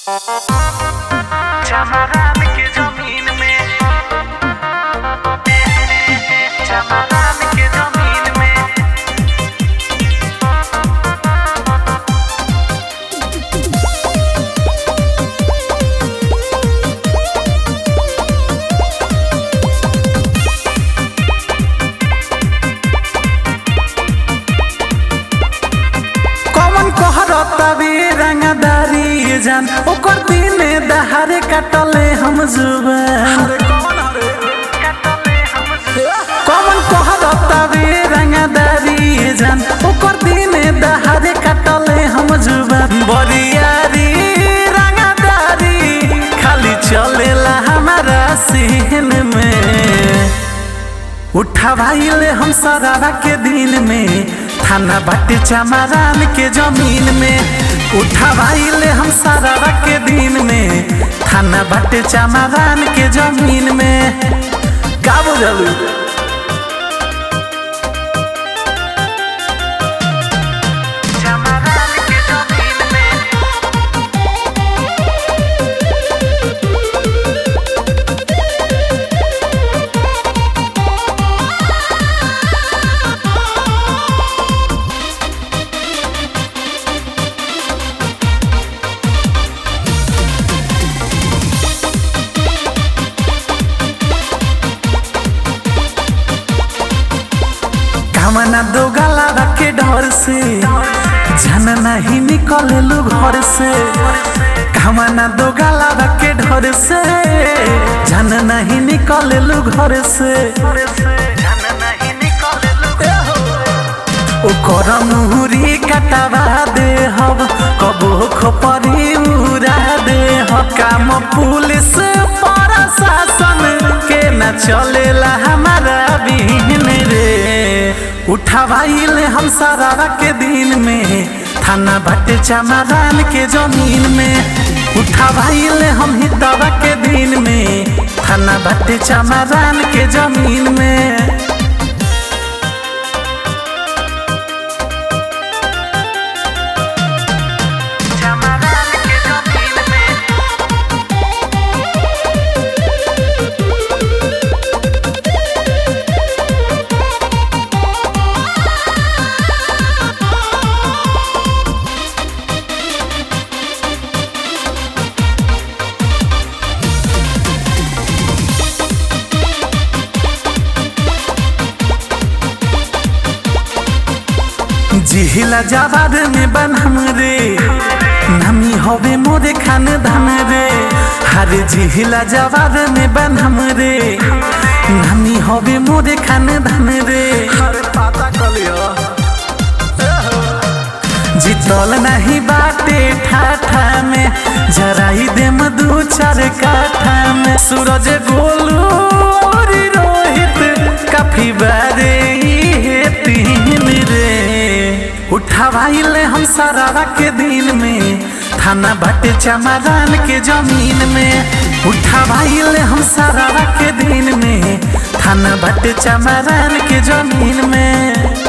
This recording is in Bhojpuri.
चमरान के जमीन में चमरान के जमीन में कौन कहरता बे रंगदारी जान ओकर दिने दहारे कटले हम जुबान कटले हम कौन कहरता बे रंगदारी जान ओकर दिने दहारे कटले हम जुबान बरियारी रंगदारी खाली चलेला हमारा सीन में उठवाइले हम सरारा के दिन में थाना बाटे चमारान के जमीन में उठवाइले हम सरारा के दिन में थाना बाटे चमारान के जमीन में का बुझलू चमरान के जमीन में कामना दो गला के डर से जन नहीं निकले लू घर से कामना दो गला के डर से जन नहीं निकले लू घर से जन नहीं निकले ओकर मुहरी कटावा दे हब कबो खोपरी उड़ा दे ह काम पुलिस प्रशासन के न चलेला हमारा बिन रे उठवाइले हम सरारा के दिन में थाना बाटे चमारान के जमीन में उठवाइले हम हितवा के दिन में थाना बाटे चमारान के जमीन में चमरान के जमीन में जिहिला जाबाद में बनम रे नमी होवे मोरे खान धन रे हर जिहिला जाबाद में बनम रे नमी होवे मोरे खान धन रे पता कलियो जितल नहीं बाटे ठाठा में जराई देम दू चार काठा में सूरज गोलू और रोहित काफी बारे ये तीन रे उठवाइले हम सरारा के दिन में थाना बाटे चमारान के जमीन में उठवाइले हम सरारा के दिन में थाना बाटे चमारान के जमीन में